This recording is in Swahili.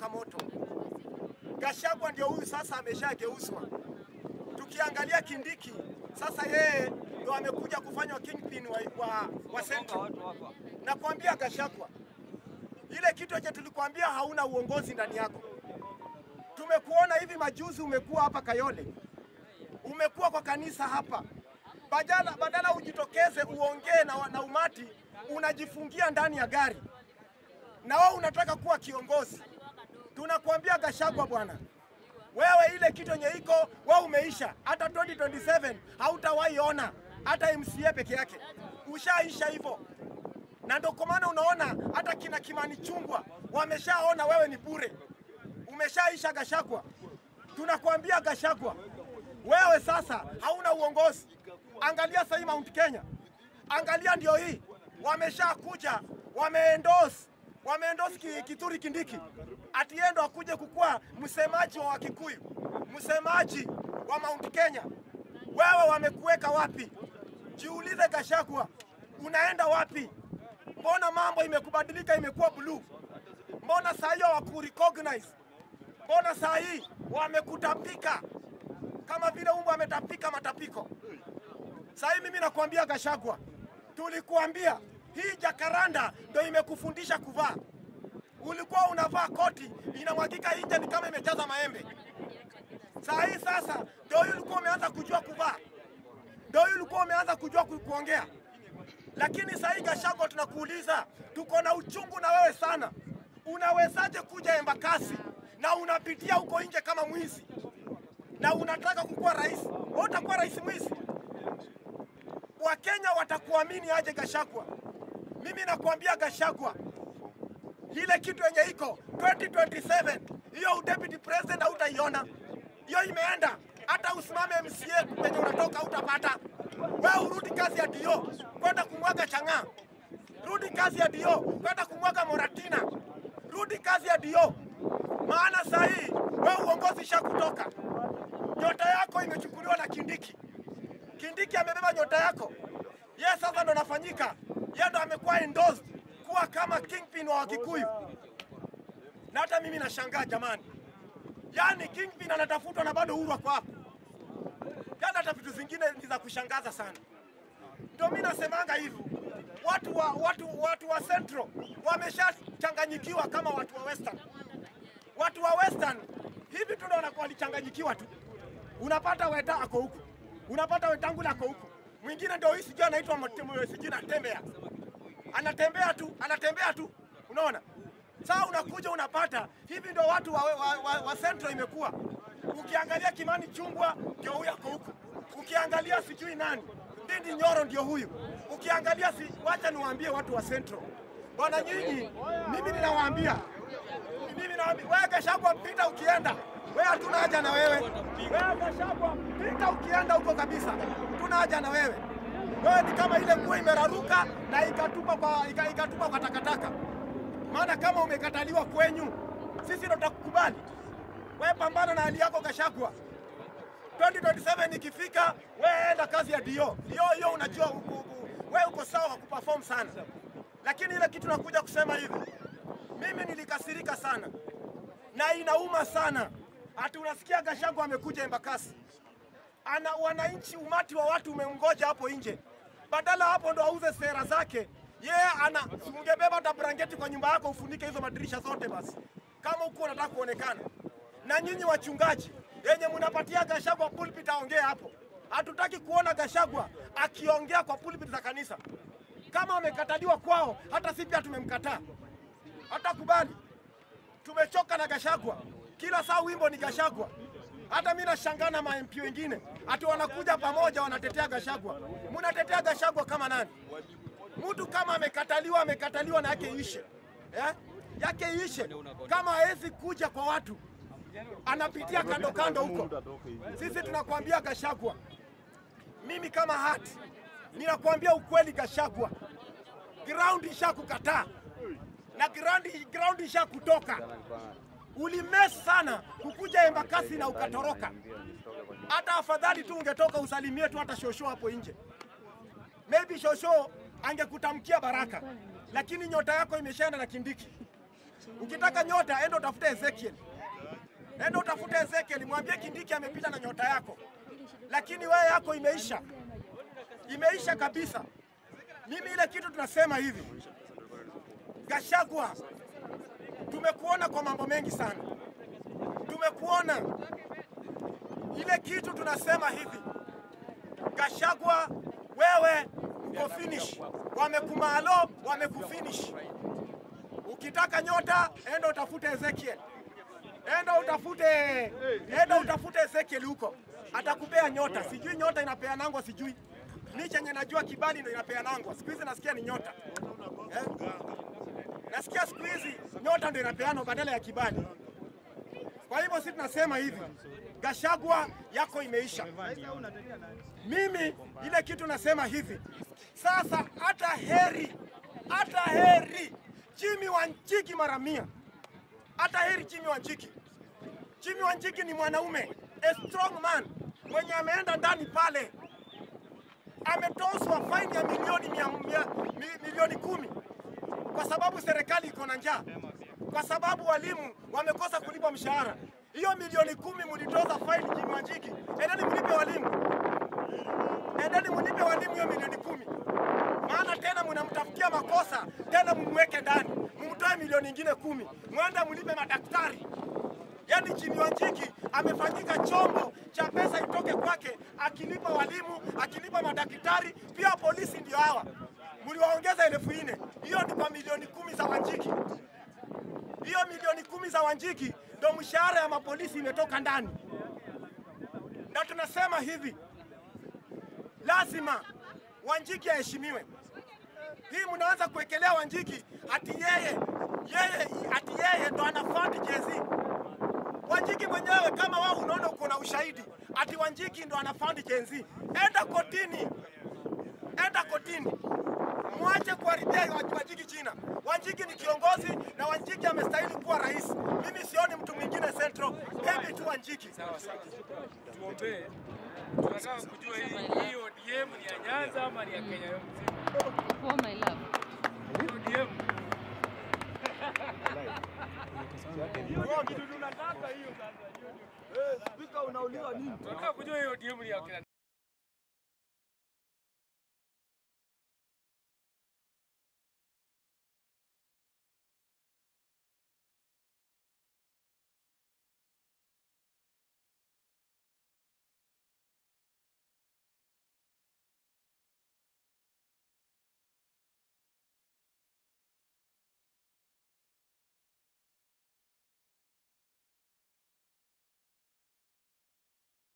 inawaka moto. Gachagua ndio huyu sasa ameshageuzwa. Tukiangalia Kindiki sasa, yeye ndio amekuja kufanywa kingpin wa, wa, wa Central. Nakwambia Gachagua, ile kitu yenye tulikwambia hauna uongozi ndani yako. Tumekuona hivi majuzi, umekuwa hapa Kayole, umekuwa kwa kanisa hapa, badala, badala ujitokeze uongee na, na umati, unajifungia ndani ya gari na wewe unataka kuwa kiongozi. Tunakuambia Gachagua bwana, wewe ile kitu yenye iko wewe umeisha. Hata 2027 hautawahi ona hata MCA peke yake, ushaisha hivyo. Na ndio kwa maana unaona hata kina Kimani Chungwa wameshaona wewe ni bure, umeshaisha Gachagua. Tunakuambia Gachagua, wewe sasa hauna uongozi. Angalia sasa hii Mount Kenya, angalia ndio hii wameshakuja wameendorse wameendorse ki- Kithure Kindiki ati yeye ndo akuje kukuwa msemaji wa Wakikuyu, msemaji wa Mount Kenya. Wewe wamekuweka wapi? Jiulize Gachagua, unaenda wapi? Mbona mambo imekubadilika, imekuwa blue? Mbona saa hiyo hawakurecognize? Mbona saa hii wamekutapika kama vile umbo ametapika matapiko? Saa hii mimi nakwambia Gachagua, tulikuambia hii jakaranda ndo imekufundisha kuvaa. Ulikuwa unavaa koti inamwagika nje ni kama imejaza maembe. Saa hii sasa ndio hii ulikuwa umeanza kujua kuvaa, ndio hii ulikuwa umeanza kujua ku- kuongea. Lakini saa hii Gachagua, tunakuuliza, tuko na uchungu na wewe sana. Unawezaje kuja Embakasi na unapitia huko nje kama mwizi na unataka kukuwa rais? Wewe utakuwa rais mwizi? Wakenya watakuamini aje Gachagua? Mimi nakwambia Gachagua, ile kitu yenye iko 2027 hiyo deputy president hautaiona, hiyo imeenda. Hata usimame MCA penye unatoka utapata. Wewe urudi kazi ya dio kwenda kumwaga chang'aa, rudi kazi ya dio kwenda kumwaga Moratina, rudi kazi ya dio, maana saa hii wewe uongozi shakutoka, nyota yako imechukuliwa na Kindiki. Kindiki amebeba nyota yako. Yeye sasa ndo anafanyika, yeye ndo amekuwa endorsed kuwa kama kingpin wa Wakikuyu. Na hata mimi nashangaa jamani, yaani kingpin anatafutwa na bado Uhuru ako hapo. Yaani hata vitu zingine ni za kushangaza sana. Ndio mimi nasemanga hivi, watu wa watu watu wa Central wameshachanganyikiwa kama watu wa Western. Watu wa Western hivi tu ndio wanakuwa walichanganyikiwa tu. Unapata Weta ako huku, unapata Wetangula ako huku, mwingine ndio hii sijui anaitwa Mate- sijui natembea, anatembea tu, anatembea tu, unaona. Sasa unakuja unapata hivi ndio watu wa, wa, wa, wa Central imekuwa. Ukiangalia Kimani Chungwa ndio huyu ako huku, ukiangalia sijui nani Ndindi Nyoro ndio huyu, ukiangalia si, wacha niwaambie watu wa Central bwana, nyinyi, mimi ninawaambia mimi naambia wewe Gachagua, pita ukienda, wewe hatuna haja na wewe. Wewe Gachagua, pita ukienda huko kabisa, tuna haja na wewe. Wewe ni kama ile nguo imeraruka na ikatupa kwa ika- ikatupa kwa takataka. Maana kama umekataliwa kwenyu, sisi ndo tutakukubali. Wewe pambana na hali yako Gachagua. 2027 ikifika, wewe enda kazi ya dio. Dio hiyo unajua uko- uko- wewe uko sawa wa kuperform sana, lakini ile kitu nakuja kusema hivi mimi nilikasirika sana na inauma sana. Ati unasikia Gachagua amekuja Embakasi, ana wananchi, umati wa watu umemngoja hapo nje, badala hapo ndo auze sera zake yeye ana ungebeba hata blanketi kwa nyumba yako ufunike hizo madirisha zote basi, kama huko unataka kuonekana. Na nyinyi wachungaji yenye mnapatia Gachagua pulpit aongee hapo, hatutaki kuona Gachagua akiongea kwa pulpit za kanisa. Kama amekataliwa kwao, hata sisi pia tumemkataa hata kubali. Tumechoka na Gachagua, kila saa wimbo ni Gachagua. Hata mimi nashangaa na ma MP wengine ati wanakuja pamoja wanatetea Gachagua. Mnatetea Gachagua kama nani? Mtu kama amekataliwa, amekataliwa na yake ishe eh? yake ishe. Kama hawezi kuja kwa watu, anapitia kando kando huko. Sisi tunakwambia Gachagua, mimi kama hati ninakwambia ukweli, Gachagua, ground ishakukataa na ground, ground isha kutoka. Ulimes sana kukuja Embakasi na ukatoroka. Hata afadhali tu ungetoka usalimie tu hata shosho hapo nje, maybe shosho angekutamkia baraka, lakini nyota yako imeshaenda na Kindiki. Ukitaka nyota, enda utafute Ezekiel, enda utafute Ezekiel, mwambie Kindiki amepita na nyota yako, lakini wewe yako imeisha, imeisha kabisa. Mimi ile kitu tunasema hivi, Gashagwa, tumekuona kwa mambo mengi sana, tumekuona ile kitu tunasema hivi, Gashagwa, wewe uko finish, wamekumalo, wamekufinish. Ukitaka nyota, enda utafute Ezekiel, enda utafute, enda utafute Ezekiel huko, atakupea nyota. Sijui nyota inapeanangwa, sijui mi chenye najua kibali ndo inapeanangwa. Siku hizi nasikia ni nyota eh? Nasikia siku hizi nyota ndo inapeanwa badala ya kibali. Kwa hivyo sisi tunasema hivi, Gashagwa yako imeisha. Mimi ile kitu nasema hivi sasa, hata heri, hata heri Jimmy Wanjigi mara mia, hata heri Jimmy Wanjigi. Jimmy Wanjigi ni mwanaume, a strong man mwenye ameenda ndani pale, ametozwa faini ya milioni mia, mia, mi, milioni kumi kwa sababu serikali iko na njaa, kwa sababu walimu wamekosa kulipwa mshahara. Hiyo milioni kumi mlitoza faini Jimmy Wanjigi, endeni mlipe walimu, endeni mlipe walimu hiyo milioni kumi maana tena mnamtafutia makosa tena, mumweke ndani, mumtoe milioni ingine kumi, mwende mlipe madaktari. Yaani Jimmy Wanjigi amefanyika chombo cha pesa itoke kwake, akilipa walimu, akilipa madaktari, pia polisi ndio hawa mliwaongeza elfu nne. Hiyo ni kwa milioni kumi za Wanjigi. Hiyo milioni kumi za Wanjigi ndo mshahara ya mapolisi imetoka ndani, na tunasema hivi, lazima Wanjigi aheshimiwe. Hii mnaanza kuwekelea Wanjigi ati yeye yeye ati yeye ndo anafandi jezi. Wanjigi mwenyewe kama wao unaona uko na ushahidi ati Wanjigi ndo anafandi jenzi, enda kotini, enda kotini, mwache kuharibia Wanjigi jina. Wanjigi ni kiongozi na Wanjigi amestahili kuwa rais. Mimi sioni mtu mwingine Central, hebi tu Wanjigi. Sawa sawa. Tuombee. Tunataka kujua hii hii ODM ni ya Nyanza ama ni ya Kenya yote mzima. Oh my love. Hii ODM. Tunataka kujua hii ODM ni ya Kenya